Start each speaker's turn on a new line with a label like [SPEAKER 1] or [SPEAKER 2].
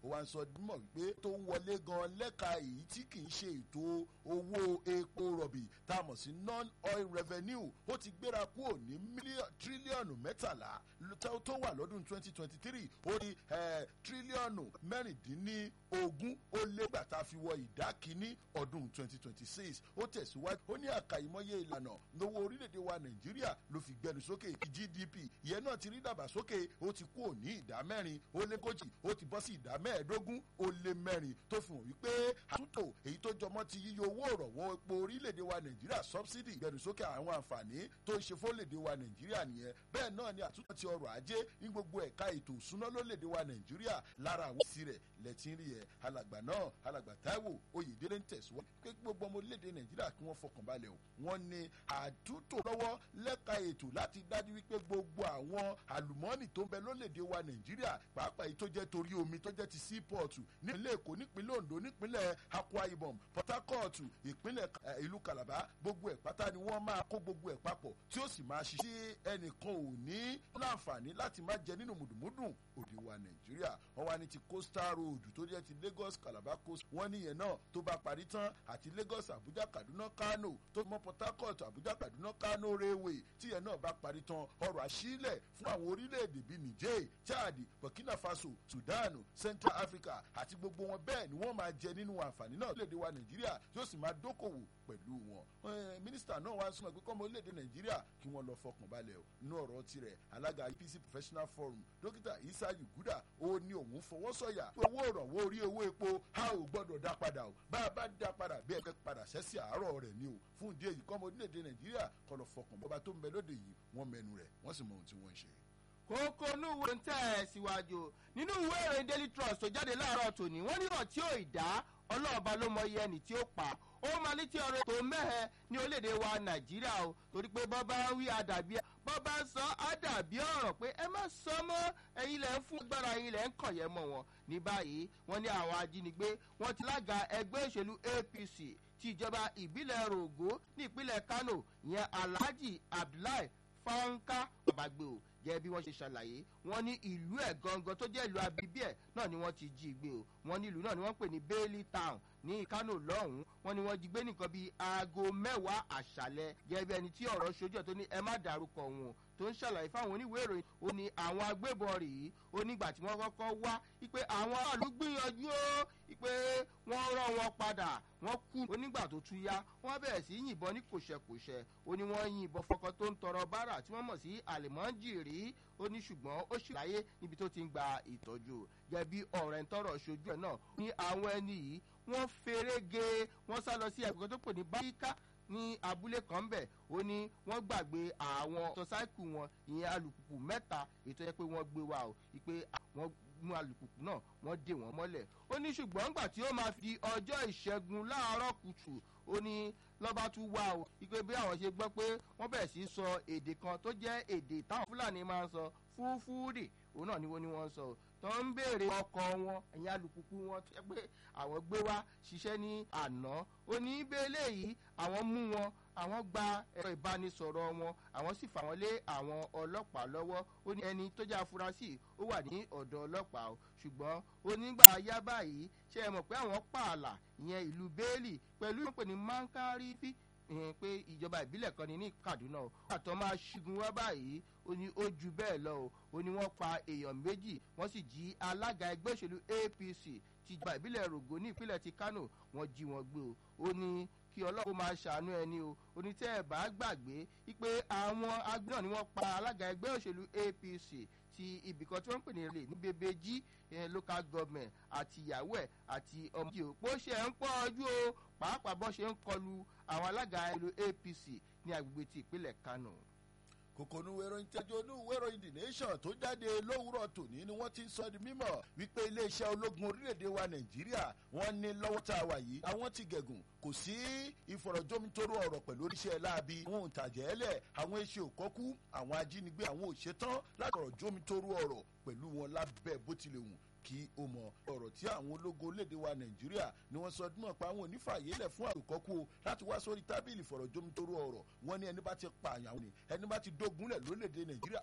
[SPEAKER 1] ó wá ń sọ mọ̀ wípé tó ń wọlé gan lẹ́ka èyí tí kì í ṣe ètò owó epo rọ̀bì tá a mọ̀ sí non-oil revenue ó ti gbéra kúrò ní tírílíọ̀nù mẹ́tàlá tó wà lọ́dún twenty twenty three ó ní tírílíọ̀nù mẹ́rìndínlógún ó lé gbà tá a fi wọ ìdá kínní ọdún twenty twenty six ó tẹ̀síwájú ó ní àkàìmọye ìlànà lówó orílẹ̀-èdè wa nàìjíríà ló fi gbẹnu sókè gdp ìyẹn náà ti rí dàgbàsókè ó ti kú òní ìdá mẹ́rin ó lé kójì ó ti bọ́ sí ìdá mẹ́ẹ̀ẹ́dógún ó lé mẹ́rin tó fi hàn wípé àtúntò èyí tó jọmọ́ ti yíyọ owó ìrọ̀wọ́ epo orílẹ̀-èdè wa nàìjíríà subsidy gbẹnu sókè àwọn àǹfààní tó ń ṣe fólèdè wa nàìjíríà nìyẹn bẹ́ẹ̀ náà ni àtúntò ti ọrọ̀ ajé ní gbogbo ẹ̀ka ètò ìsúná lólèdè wa nàìjíríà lára àwọn ìsí rẹ̀ lẹ́tí rí ẹ̀ alàgbà náà alàgbà táíwò oyèdélé ń tẹ̀síwájú pé gbogbo ọmọ orílẹ̀-èdè nàìjíríà kí wọ́n fọkàn balẹ̀ o wọ́n ní àtúntò lọ́wọ́ lẹ́ka ètò láti dájú wípé gbogbo àwọn àlùmọ́ọ́nì tó ń bẹ lólèdè wa nàìjíríà pàápàá èyí tó jẹ́ torí omi tó jẹ́ ti seaport nípínlẹ̀ èkó nípínlẹ̀ ondo nípínlẹ̀ akwa ibom port harcourt ìpínlẹ̀ ìlú calabar gbogbo ẹ̀ pátá ni wọ́n máa kó gbogbo ẹ̀ papọ̀ tí ó sì máa ṣiṣẹ́ ẹnìkan ò ní láǹfààní láti má jẹ nínú mùdùmùdùn òde wa nàìjíríà wọ́n wá ní ti coastal road tó jẹ́ ti lagos calabar coast wọ́n níyẹn náà tó bá parí tán àti lagos abuja kaduna kano tó mọ port harcourt abuja kaduna kano railway tíyẹn náà bá parí tán ọrọ̀ àṣílẹ̀ fún àwọn orílẹ̀-èdè bíi niger chad burkina faso sudan central africa àti gbogbo wọn bẹ́ẹ̀ ni wọ́n máa jẹ nínú àǹfààní náà lórílẹ̀-èdè wa nàìjíríà yóò sì máa dókòwò pẹ̀lú wọn. mínísítà náà wá súnmọ́ pé kọ́mọ orílẹ̀-èdè nàìjíríà kí wọ́n lọ fọkàn balẹ̀ o nínú ọ̀rọ̀ tirẹ̀ alága apc professional forum dókítà isa yuguda ó ní òun fọwọ́ sọ̀yà owó ìrànwọ́ orí owó epo a ò gbọ́dọ̀ dá padà o bá a bá dá padà bí ẹgbẹ́ padà sẹ́sì àárọ̀ rẹ̀ ni o fún ìdí èyí kọ́mọ orílẹ̀-èdè nàìjíríà kọ́ lọ fọkàn bọ́ba tó ń bẹ lóde yìí wọ́n mẹnu rẹ̀ wọ́n sì mọ ohun tí wọ́n ń ṣe
[SPEAKER 2] kókó núwo ń tẹ̀ ẹ̀ síwájú nínú ìwé ìròyìn daily trust tó jáde láàárọ̀ tòní wọ́n níwọ̀n tí ó ìdá ọlọ́ọ̀ba ló mọ iye ẹni tí ó pa ó máa létí ọ̀rọ̀ tó mẹ́hẹ̀ ní orílẹ̀-èdè wa nàìjíríà o torí pé bọ́ bá ń wí àdàbí bọ́ bá ń sọ àdàbí ọ̀rọ̀ pé ẹ má sọ mọ́ ẹ̀yin lẹ̀ ń fún agbára ẹ̀yin lẹ̀ ń kọ̀yẹ́ mọ́ wọn ní báyìí wọ́n ní àwọn ajínigbé wọ́n ti lága ẹgbẹ́ òṣèlú apc ti ìjọba ìbílẹ̀ rògó ní ìpínlẹ̀ kano ìyẹn alhaji abdullahi fanka babagbe o jẹ́ bí wọ́n ṣe ṣàlàyé wọ́n ní ìlú ẹ̀ gangan tó jẹ́ ìlú abibí ẹ̀ náà ni wọ́n ti jí gbé o wọ́n ní ìlú náà ni wọ́n pè ní bailey town ní kano lọ́hùn-ún wọ́n ní wọ́n jí gbé nìkan bíi aago mẹ́wàá àṣàlẹ̀ jẹ́ bí ẹni tí ọ̀rọ̀ ṣojú ẹ̀ tó ní ẹ má dárúkọ wọn tó ń ṣàlàyé fáwọn oníwèé ìròyìn ó ní àwọn agbébọn rèé ó nígbà tí wọ́n kọ́kọ́ wá wípé àwọn aráàlú gbìyànjú ó wípé wọ́n rán wọn padà wọ́n kú onígbà tó tún yá wọ́n bẹ̀rẹ̀ sí yìnbọn ní kòṣẹ́kòṣẹ́ ó ní wọ́n yìnbọn fọkàn tó ń tọrọ bárà tí wọ́n mọ̀ sí àlèmọ́jìrì ó ní ṣùgbọ́n ó ṣì láyé níbi tó ti ń gba ìtọ́jú gẹ́gẹ́ bí ọ̀rẹ́ ń tọrọ ṣojú ẹ̀ náà ní àwọn ẹni yìí wọ́n ferege wọ́n sá lọ sí ẹ̀kọ́ tó pè ní báyíká ní abúlé kan bẹ̀ ó ní wọ́n gbàgbé àwọn mọ́tọ́sáìkù wọn ìyẹn alùpùpù mẹ́ta ètò ẹ pé wọ́n gbé wa o ìpè wọ́n mú alùpùpù náà wọ́n dè wọ́n mọ́lẹ̀ ó ní ṣùgbọ́n ńgbà tí ó máa fi ọjọ́ ìṣẹ́gun láàárọ̀ kùtù ó ní lọ́ba tún wá o ìpè bí àwọn ṣe gbọ́ pé wọ́n bẹ̀rẹ̀ sí sọ èdè kan tó jẹ́ èdè táwọn fúlàní máa ń sọ fúfúrì òun náà ni wọ́n ní wọ́n ń sọ tó ń béèrè ọkọ̀ wọn ẹ̀yìn alùpùpù wọn tó yẹ pé àwọn gbé wá ṣiṣẹ́ ní àná ó ní bẹ́ẹ̀lẹ̀ yìí àwọn mú wọn àwọn gba ẹ̀rọ ìbánisọ̀rọ̀ wọn àwọn sì fà wọ́n lé àwọn ọlọ́pàá lọ́wọ́ ó ní ẹni tó jẹ́ afurasí ó wà ní ọ̀dọ̀ ọlọ́pàá o ṣùgbọ́n onígbà yá báyìí ṣe é mọ̀ pé àwọn pààlà ìyẹn ìlú bẹ́ẹ̀lì pẹ̀lú ìpè ní mankarifi ìhìn pé ìjọba ìbílẹ̀ kan ní ní kaduna o àtọ́ máa ṣígun wá báyìí ó ní ó ju bẹ́ẹ̀ lọ o ó ní wọ́n pa èèyàn méjì wọ́n sì jí alága ẹgbẹ́ òṣèlú apc ti ìjọba ìbílẹ̀ rògbò ní ìpínlẹ̀ ti kano wọ́n jí wọn gbé o ó ní kí ọlọ́run máa ṣàánú ẹni o onítẹ̀ ẹ̀ bá gbàgbé wípé àwọn agbẹ́ náà ni wọ́n pa alága ẹgbẹ́ òṣèlú apc ti ibìkan tí wọ́n ń pè ní ilé ní bebeji local government àti ìyàwó ẹ̀ àti ọmọ ìjì òpó ṣe ń pọ̀ ojú o pàápàá bọ́ ṣe ń kọlu àwọn alága ìlú apc ní agbègbè ti ìpínlẹ̀ kano
[SPEAKER 1] kòkòrò ìròyìn tẹjọ ní ìwé ìròyìn the nation tó jáde lówùúrọ̀ tòní ni wọ́n ti ń sọ di mímọ̀ wípé iléeṣẹ́ ológun orílẹ̀-èdè wa nàìjíríà wọ́n ní lọ́wọ́ tá a wà yìí àwọn ti gẹ̀gùn kò sí ìfọ̀rọ̀jomitoro ọ̀rọ̀ pẹ̀lú oríṣẹ́ láabi àwọn òǹtàjẹ́lẹ̀ àwọn eṣe òkọ́kú àwọn ajínigbé àwọn òṣetán láti ọ̀rọ̀ jomitoro ọ̀rọ̀ pẹ̀lú wọn lábẹ́ bó tilẹ̀ wù kí ó mọ ọ̀rọ̀ tí àwọn ológun olédè wa nàìjíríà ni wọ́n sọ dúnmọ̀ pa àwọn onífàyélẹ̀ fún àròkọ́kú o láti wá sórí tábìlì fọ̀rọ̀jomitoro ọ̀rọ̀ wọn ní ẹni bá ti pààyàn ni ẹni bá ti dógunlẹ̀ lólédè nàìjíríà